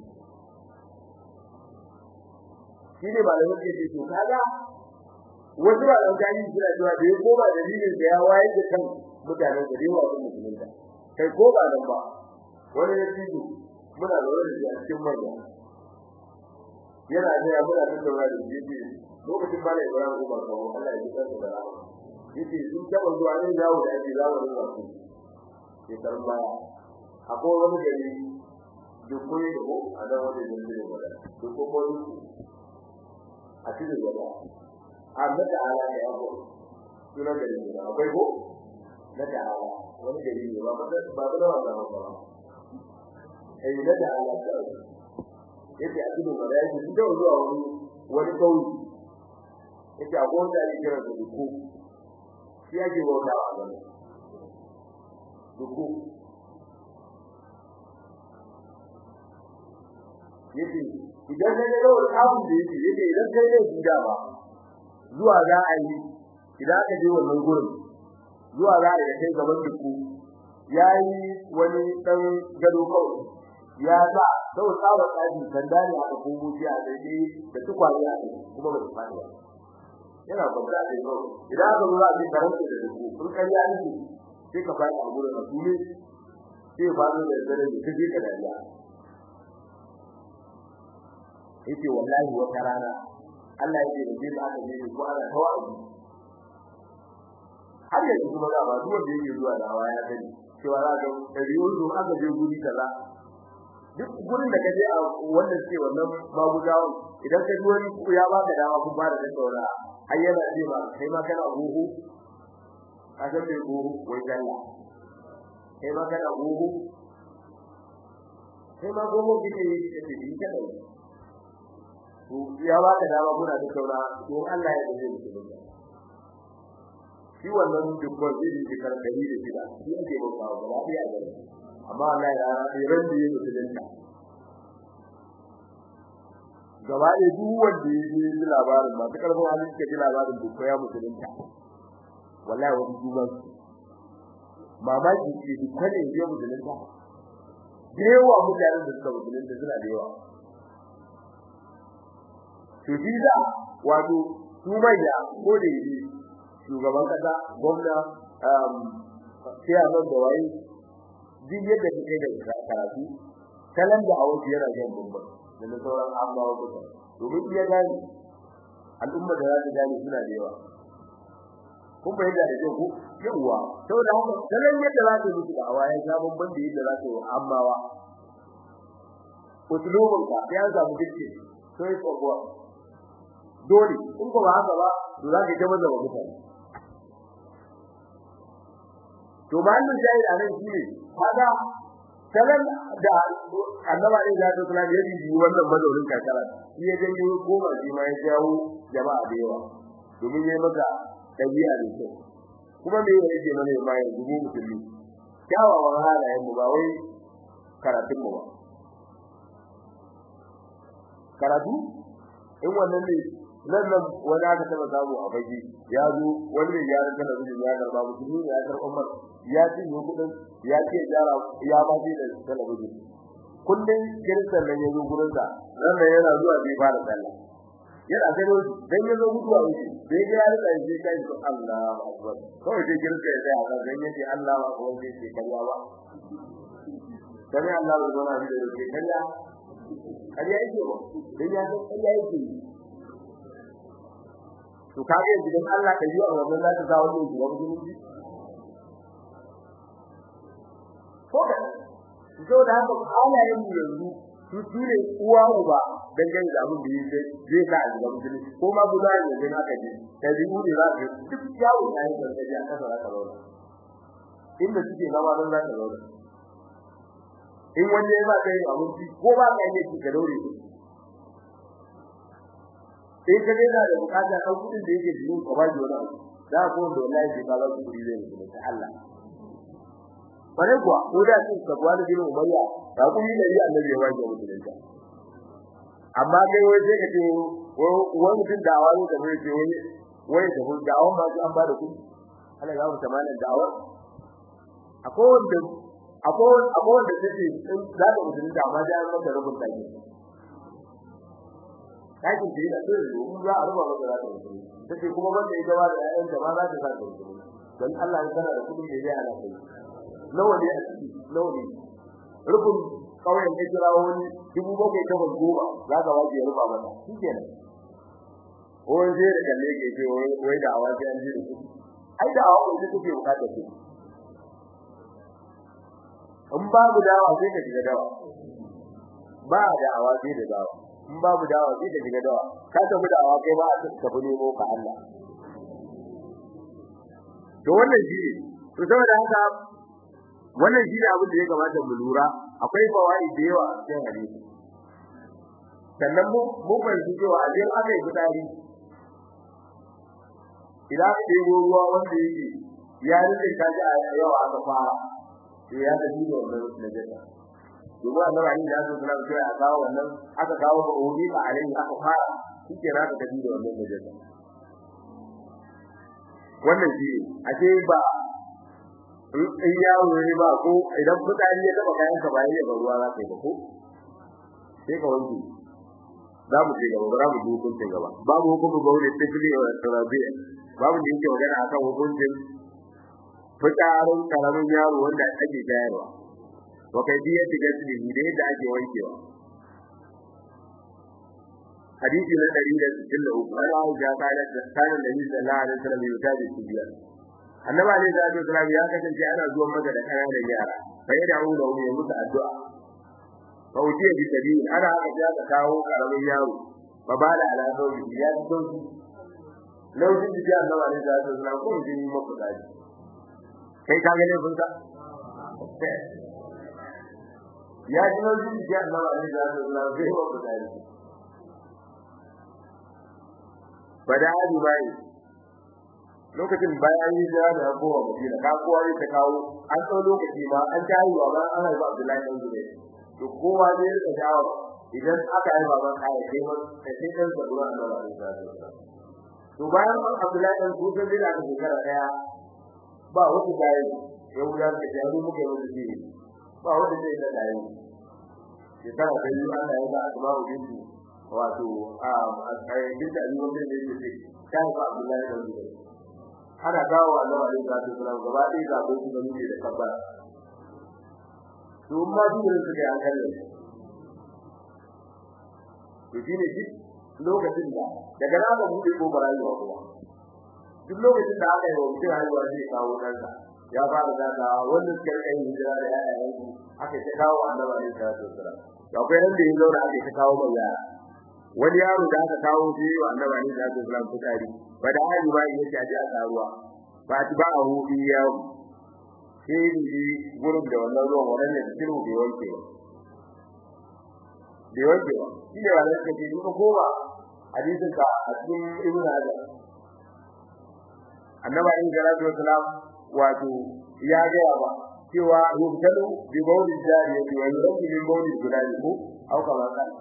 shi ne ba da yake ce to kaga wasu ba dan gani suna cewa da ko ba dalilin da ya waye da kan mutanen da yawa sun musulunta kai ko ba nan ba wani ya fito muna da wani da cikin manya yana da ya muna da wani da yake lokacin ba da Ibrahim ko ba kawo Allah ya ji kansa da rahama yake sun taba zuwa ne yawo da ake zawo da wasu ke karba akwai wani gari da koyi da ko a nan wani gari da wala da ko ko a cikin wala a da ala da yawo sunan gari ne akwai ko na da ala wani gari ne ba ba ba da wannan ba eh da da ala da yake a cikin wala yake sun taba zuwa wani wani kauye yake a gona da kira da ko shi yake bauta wa Allah duku yake idan ka ga wani abu da yake yake idan kai ne gida ba zuwa za a yi idan aka je wannan gurin zuwa za a yi kai gaban duku yayi wani dan gado kawai ya sa sau tsawa tsaji sanda ne aka komo shi a daidai da tukwane a kuma ba su fadi ba yana kwanta da yau idan aka zo a ce karanta da duku kun kariya ne sai ka fadi a gurin ka tule sai ba da dare da kaje ka dariya yace wallahi wata rana Allah yake da bin aka ne ko ana tawazi har yanzu kuma da ba duk wanda yake zuwa da hawa ya sani cewa za ga dariyo zo aka je guri kaza duk gurin da kaje a wanda ce wannan magudawa idan ka ji wani ya baka dama kun ba da tattauna har yana ce ba kai ma kana gugu ka san me gugu wai dalla kai ma kana gugu kai ma gugu kike yi kike yi kana to ya baka dama kuna tattauna to Allah ya dace muku shi wannan dukkan zai yi karkari da shida shi ake bautawa gaba ɗaya a gari amma Allah ya ran da yake musulunta gaba da duk wanda ya ji labarin masu karfin halin suka ji labarin duk ya musulunta wallahi wani duba mamaki ce duk kane ya musulunta da yawa mutanen da suka musulunta suna da yawa to shi da wato su manya ko da yi shugaban kasa gwamna um sai a nan da waye duk yadda kake da karatu kalan da hawo yana jan bumba da na sauran ambawa kuka domin iya gani al'umma da za ta gani suna da yawa kun bai da da ku yawa saboda haka kalan yadda za ta musu da hawa ya ga bumban da yadda za ta yi ambawa usulubun ka ya samu dike sai ko kuwa dole in ko ba haka ba to za ka jama da mutane to mallin jayi a nan shine kaga kalan da annaba ne da ta kula da yi wannan madaurin kakara shi ya janyo goma shi ma ya jawo jama'a da yawa domin yayi maka dabi'a da kyau kuma me yake mana ma ya zubo musulmi kyawawan halayen mu ba wai karatun mu ba karatu in wannan ne nan nan wani aka taba samu a fage ya zo wani ne ya rika da bijin ya garba musulmi ne ya karɓa umar ya ci ne kudin ya ce jara ya ba shi da talabijin kullum kiristan nan ya zo gurin sa nan nan yana zuwa bai fara sallah yana gano dan ya zo mutuwa wuce bai ga ya rika shi kai to Allahu akbar kawai dai kirista ya tsaya kan dan yace Allahu akbar sai ce kariya ba dan Allah ya zo na bi da yake kariya kariya yake ba dan ya san kariya yake to kage yanzu dan Allah ka yi a wannan zaka ga wannan zuwa musulunci ko da so da haka halayen mu yanzu su tune uwa uba dangane da abin da yake zai sa a zuwa musulunci ko ma guda ne dan aka ji kai bi ne za ka duk yawo da yake da ya kasa za ka zauna inda suke zama dan za ka zauna in wanda ya ba kai abinci ko ba ka yi ka daure sai ka ga da bukata kan kudin da yake jikin ka baji wani abu da ko da wallahi sai ka ba ku kudi zai yi ta Allah bare kuwa ko da shi ka gwada bin umayya da ku yi dari annabi ya waje musulunta amma kai wai sai ka ce wani mutum da awani da mai ce wani wai da ku da awon ba su an ba da ku Allah ya mutu malan da'awa akwai wanda akwai akwai wanda take za ta musulunta amma da an mata rubun take kakin da yana so domin za a ruba masa zaka yi take kuma wanda ya gaba da ƴaƴan da ma za ta sa da dan Allah ya kana da kudin da ya ala kai nawa ne a ciki nawa ne rubun kawai ne jira wani dubu bakwai ta goma za ka waje ya ruba masa shikenan wani zai da kalle ke ce wai da awa sai an ji da kudi ai da awa ne take bukatar kudi in babu dawa sai ka shiga dawa ba da awa sai da dawa in babu dawa sai ka shiga dawa ka tafi da awa kai ba a tafi nemo ka Allah to wannan shi ne to saboda haka wannan shi ne abin da ya kamata mu lura akwai fawaid da yawa a cikin hadisi sannan mu mu fahimci cewa a jin aka yi fitari idan aka ɗebo ruwa wanda yake ya rike kaji a yawa aka fara to ya tafi da wannan najasa domin annabi Ali ya zo suna cewa a kawo wannan aka kawo ba obi ba alai aka fara shike na ka tafi da wannan najasa wannan shi ake ba in yawo ne ba ko idan fitsari ya taba kayan ka ba ya ba ruwa za ka yi ba ko sai ka wanke za mu je gaba za mu ji hukuncin gaba babu hukumin bauli tifli wa tarabiya babu da yake magana akan hukuncin fitsarin karamin yaro wanda ake shayarwa wa kaifiyati gaslihi da yadda ake wankewa hadisi na 163 Allah ya kare da kana da Nabi sallallahu alaihi wasallam ya tabi tibiya annabi alaihi salatu wasallam ya kasance ana zuwa maka da kananan yara sai da mu da mu yi musu addu'a fa utiya bi tabi ana haka ya ka kawo karamin yaro fa ba da ala sauki ya sauki lokacin da annabi alaihi salatu wasallam ko ji maka dadi kai ka ga ne funka ya ji lokacin da annabi alaihi salatu wasallam sai maka dadi bada hadi bai lokacin bayan yi da da kowa madina ka kowa ne ta kawo an tsau lokaci ma an ta yi wa an haifa Abdullahi dan Zubair to kowa ne ya ta dawo idan aka haifa ban kai sai ba sai sai dan da ruwan Allah ya to bayan Abdullahi dan Zubair da aka shekara daya ba wata dai ya wuya da jaru muke wata ji ba wata dai da dai shekara da yi Allah ya ba asma'u bintu wato a ayyukan da ayyukan da yake ce kai ba Abdullahi da Zubair ana dawo Allah alaihi salatu wasallam gaba ɗaya ga bai da muke da kabbara to amma duk da suke an kalle to shine shi lokacin da daga nan ba bude ko barayuwa kuma duk lokacin da aka yi wa mutum haihuwa zai kawo kansa ya fara daga wanda suka kai hijira da yayan su aka ta kawo annabi alaihi salatu wasallam akwai ran da ya zauna aka ta kawo mai yara wani yaro da aka kawo shi wa annabi alaihi salatu wasallam fitari bada hali ba yake aje a taruwa ba ti ba a hudu yawo sai ni gurin da wannan ruwan wannan ne cikin bai wanke ba bai wanke ba shi ne wannan kake ni ko ba hadisin ka a cikin ibnu hajar annabi alaihi salatu wasallam wato ya ga ba cewa yubtalu bi bawli jariyati wa yubtalu bi bawli gulali ko au kama kana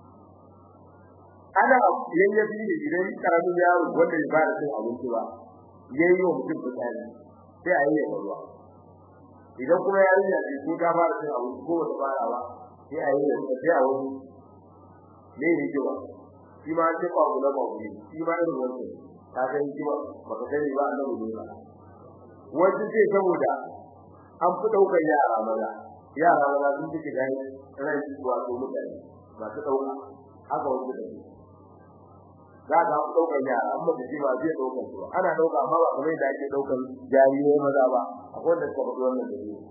ana yayyafi ne idan karamin yaro wanda ya fara cin abinci ba yayi wa mutum fitsari sai a yi ya ruwa idan kuma yarinya ce ko ta fara cin abinci ko ba ta fara ba sai a yi ya sai a wani ne ne jiwa shi ma sai ba mu na ba mu shi ma irin wannan ta ga jiwa ba ka sani ba annabi ne ba wanda ce saboda an fi daukar yara maza yara maza sun fi gani rai wato mutane ba su dauka haka wanda da za ka daukar yara amma da shi ba zai daukar su ana dauka amma ba kamar da ake daukar jarirai maza ba akwai da kuma wannan da ne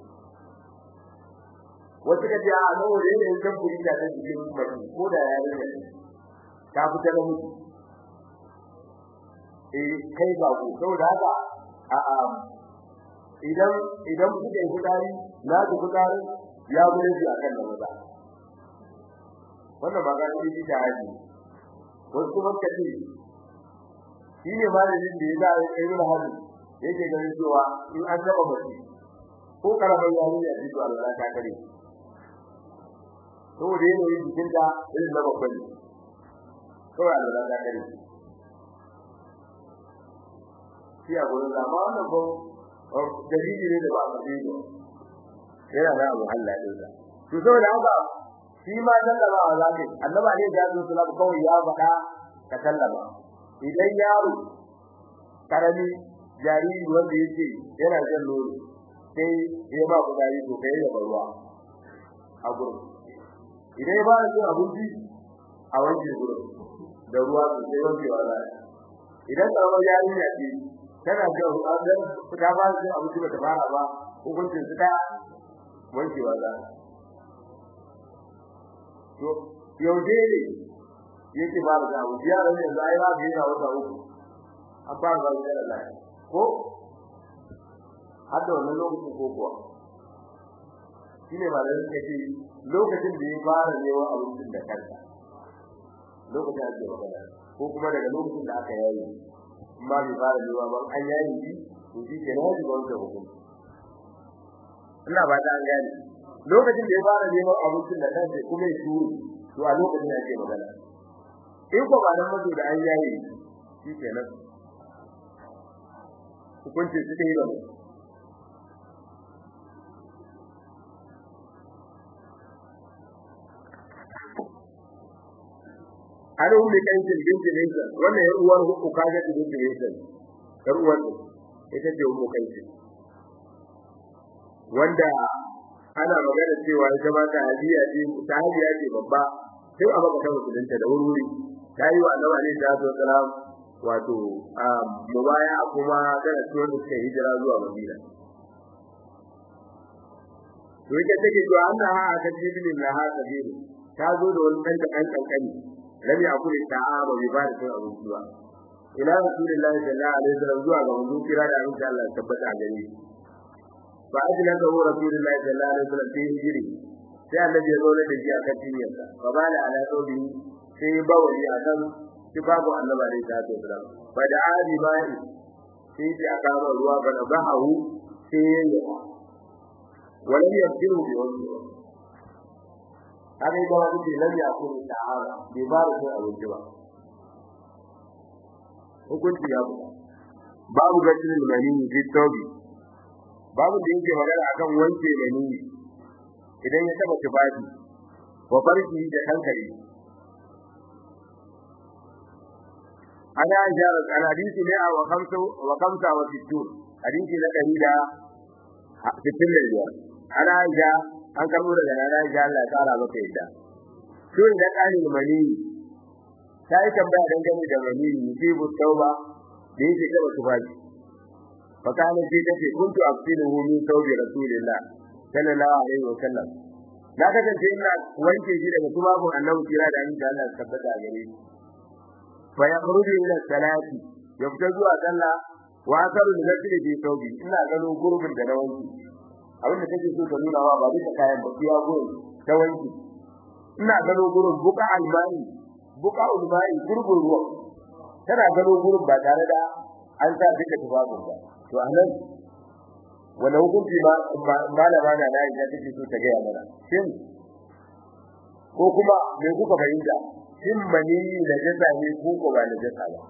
wata kaje a nan wajen da yake kuri da ta cikin mutum ko da ya rage ta fita da mutu eh kai ba ku saboda haka a a idan idan kuka yi fitari na ku fitari ya gure shi akan da maza wannan ba ga shi da haji wasu kuma kace shi ne malamin da ya za a yi da hali yake ganin cewa in an taba mace ko karamar yarinya ce to Allah ta kare to da yana yin jikin da irin na babban kawai Allah ta kare shi a gurin zama wannan ko dalili ne da ba a yi ba yana da abu Allah din sa to saboda haka shi ma sallama wa zaki annaba ne ya zo sallam kawai ya faɗa ka sallama idan yaro karami jariri wanda yake yana jan nono sai ya ba ku dari to kai da ruwa a gurin idan ya ba da cin abinci a wanke gurin da ruwa to sai wanke wa zai idan karamar yarinya ce tana jan ruwa dan ta ba da cin abinci ba ta fara ba hukuncin su ta wanke wa zai to yaushe ne yake ba da abu yaran yanzu ai ba da yana wata uku an fara ba da Allah ko har da wannan lokacin ko kuwa shine ba da yake ce lokacin da ya fara neman abincin da kansa lokacin da ya fara ko kuma daga lokacin da aka yayi amma bai fara neman ba an yayi shi to shi ke nan da wannan hukunci ina ba ta gani lokacin da ya fara neman abincin da kansa kuma ya shuru to a lokacin da ake magana in ko ba nan mazo da an yayi shi kenan hukunci su dai ba har ummi kankin binti Nisa wannan yar uwar hukku kaga ta binti Nisa yar uwar ita ce ummu kankin wanda ana magana cewa ita ma ta hadiya ce ta hadiya ce babba sai a baka ta musulunta da wuri ta yi wa annabi alaihi salatu wasalam wato mubaya kuma tana cikin da suka hijira zuwa Madina to ita take to Allah ha aka jibilin la ha kabiru ta zo da wani dan kan kankani lam yakul ta'ama bi ba da abinci ba ila rasulullahi sallallahu alaihi wasallam zuwa ga manzo kira da abin Allah tabbata a gare shi fa ajlan da rasulullahi sallallahu alaihi wasallam fi hijri sai annabi ya zo da shi akan tinyarsa fa bala ala saudi sai bawali akan babu annabi alaihi salatu wasallam fa da abi bai sai ya aka ruwa ga bahu sai ya ولم يبدله بوجهه هذا يقول لك لم يكن تعالى ببارك أو الجواب hukunci ya buga babu gajin manini fi tobi babu da yake magana akan wanke manini idan ya taba tufafi wa farki da hankali ana jara an hadisi ne a wa kamsa wa kamsa wa sittun hadisi na dari da sittin da biyar ana ja an karbo daga nana ja Allah ya tsara maka yadda sun da kalin manini sai tambaya dangane da manini yusibu tauba da yake kaba tufafi fakana ce take kuntu afsiluhu min tawbi rasulillah sallallahu alaihi wa sallam na kasance ina wanke shi daga tubabun annabi kira da annabi Allah ya tabbata a gare shi fa yakhruju ila salati ya fita zuwa sallah wa asaru da nafsi fi tawbi ina gano gurbin da na wanke abin da take so ta nuna wa ba bisa kayan ba ya gurbin ta wanke ina gano gurbin buka almani buka ulmai gurbin ruwa tana gano gurbin ba tare da an sa duka tubabun ba to anan wanda hukunci ba malama na na ita take so ta gaya mana shin ko kuma me kuka fahimta shin mani da jasa ne ko ko ba da jasa ba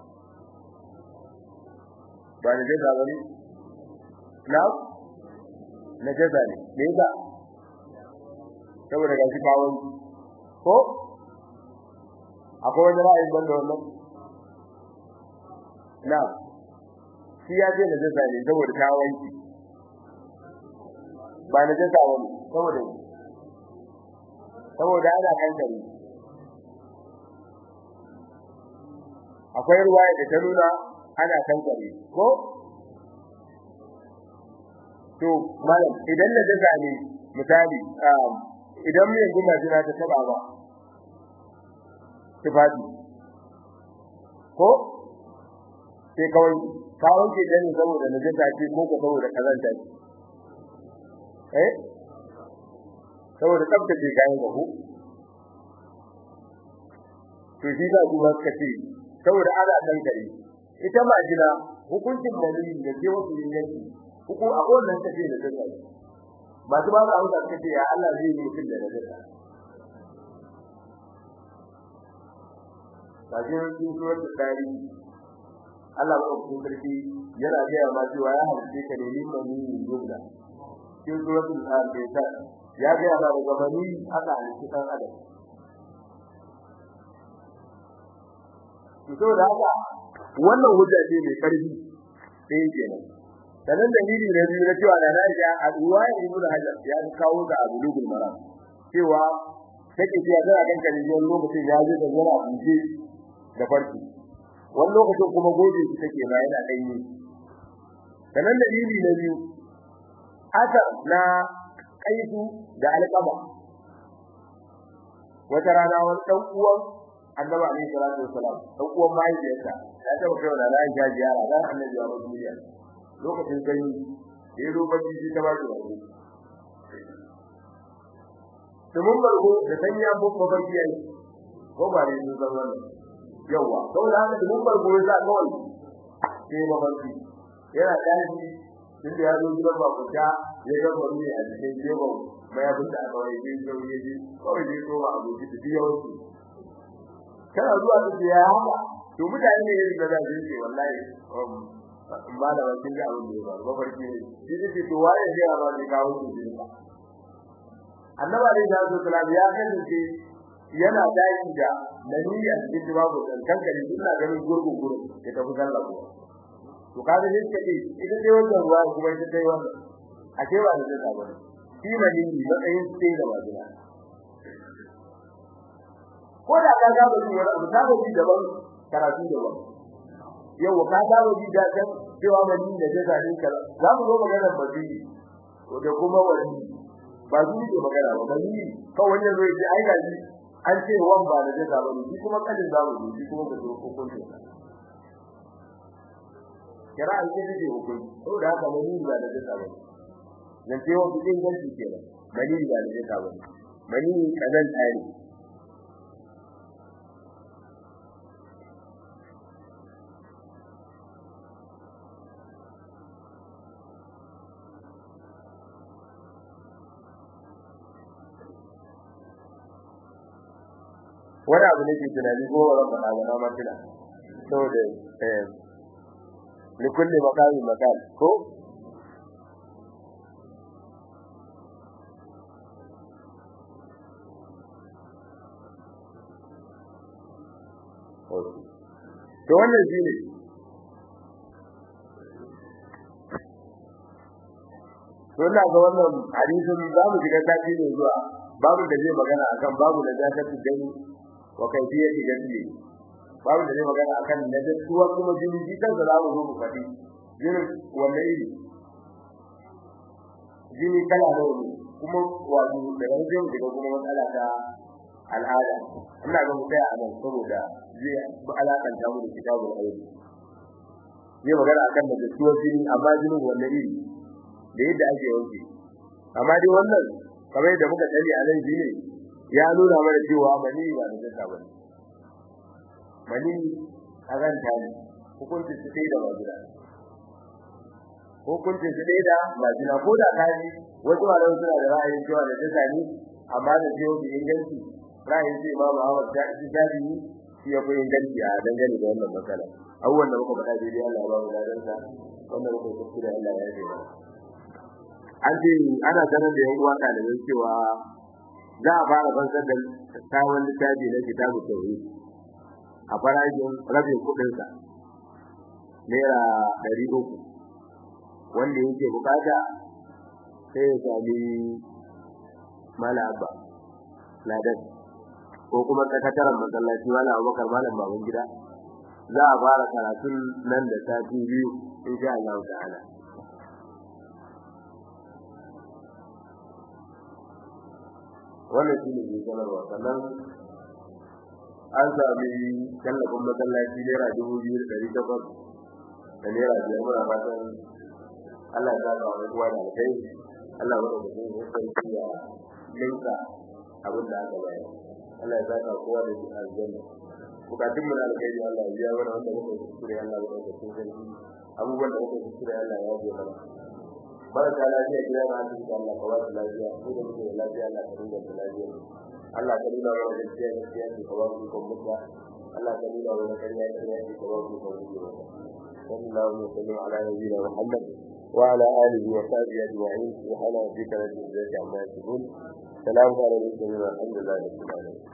ba da jasa ba ne na na jasa ne me yasa saboda gashi bawon ko akwai wani ra'ayin banda wannan na shi ya ce najasa ne saboda ta wanki ba najasa wani saboda saboda ana kankare akwai ruwaya da ta nuna ana kankare ko to malam idan najasa ne misali idan mai guma jina ta taba ba tufafi ko sai kawai ka wanke ta ne saboda najasa ce ko ko saboda kazanta ce eh saboda tsaftace kayan gaho to shi da kuma suka ce saboda ana dan gari ita majina hukuncin dalili da ke wasu yin yanki hukum a wannan ta ce da najasa ba su ba za a suka ce ya Allah zai yi mutum da najasa kafin sun suwar da tarihi Allah ba ku sarki yana gaya ma cewa ya halice ka ne min mani yubda cikin suratul al-anbiya ya gaya ma daga mani aka halice dan adam to da haka wannan hujja ce mai karfi sai kenan sanan dalili na biyu na cewa da na ga a ruwaya ibnu hajar ya kawo ga abulugul maram cewa take cewa da kan kan lokacin ya je da yana buje da farki wani lokacin kuma goje shi take ba yana danye sanan dalili na biyu aka na kaifu da alqaba wata rana wani dan uwan annabi alaihi salatu wasalam dan uwan mahaifiyarsa ya taba kai da ran ja ziyara dan annabi ya mutu duniya lokacin kai da zo bacci shi ta ba shi rabu Tumun bargo da sanya babba barki yayi ko ba ne sun san wannan yawa saboda haka da mun bar gobe za kawai sai mafarki yana tashi tun da ya zo gidan babuta ya ga wani a cikin jebo mai abin da aka wani jin yau ya ji kawai zai so ba abu ji tafi yau su kana zuwa ta ce ya haka to mutane ne irin da za su ce wallahi ba da wakin da abin da ya faru mafarki ne shi ne to waye zai ba zai kawo su jin ba annaba ne da su kula ya kasance yana daki da nani a cikin babu dan kankare ina ganin gurgun gurgun ya tafi sallah ko to kaga ne kace ita dai wannan ruwa kuma ita dai wannan a cewa da zai saba shi nani matsayin sai da wajina ko da ka ga wani wani abu sabo ji daban karatu daban yau ka sabo ji da kan cewa mani da zai sani kala za mu zo magana bazi ko da kuma wani ba su ne magana ba bani kawai wanda zai ji ai ga ji an ce wan ba da zai sabo shi kuma kadin za mu ji kuma ka zo hukunci kira an ce da hukunci saboda haka mani ba da zai sabo nan ce wa bidin ganci kenan mani ba da zai sabo mani kazan tsari wani abu ne ke tunani ko ba faɗa ba na mantuna saboda eh ni kulli makami makal ko to wannan shi ne to ina ga wannan hadisin za mu shiga sati ne zuwa babu da zai magana akan babu da zakatu gani wa kaifiyati gasli babu da zai magana akan najasuwa kuma jini ji kan da zamu zo mu faɗi jini wanne iri jini kala nawa ne kuma wato da rajin da kuma matsala ta al'ada ina ga mu tsaya a nan saboda zai alakan ta mu da kitabul ayyuka zai magana akan najasuwa jini amma jinin wanne iri da yadda ake wanke amma dai wannan kamar yadda muka tsari a nan shine ya nuna mana cewa mani ba da zaka bane mani azanta ne hukuncin su dai da wajira hukuncin su dai da wajira ko da kaji wasu malaman suna da ra'ayin cewa da zaka ne amma da jiyo bi inganci ra'ayin sai Imam Ahmad da Shafi shi ya fi inganci a dangane da wannan matsala abubuwan da muka faɗa daidai Allah ya ba mu ladan sa wannan muka kuskure Allah ya yi mana an ce ana sanar da yan uwa ɗalibai cewa za a fara fansar da sabon littafi na kitabu tauhid a farashin rabin kuɗinsa naira ɗari uku wanda yake bukata sai ya sami mala abba ladan ko kuma sakataren masallaci mala abubakar malam baban gida za a fara karatun nan da sati biyu insha Allah ta'ala wannan shi ne ke sanarwa sannan an sami tallafin masallaci naira dubu biyu da ɗari takwas da naira biyar muna fatan Allah ya sa wani kuwa da alkai Allah ya ɗauka sun hukunci ya linka abin da aka bayar Allah ya saka kowa da shi aljanna bukatun mu na alkai Allah ya biya mana wanda muka kuskure Allah ya ɗauka sun sarki abubuwan da muka kuskure Allah ya yaje mana barka lafiya gida na asibiti Allah ka ba su lafiya ko da muke da lafiya Allah ka dinga da lafiya Allah ka nuna mana gaskiya gaskiya ce ka ba su kon mutta Allah ka nuna mana kariya kariya ce ka ba su kon mutta sallallahu alaihi wa sallam ala nabiyina Muhammad wa ala alihi wa sahbihi ajma'in subhana rabbika rabbil izzati amma yasifun salamun ala al mursalin walhamdulillahi rabbil alamin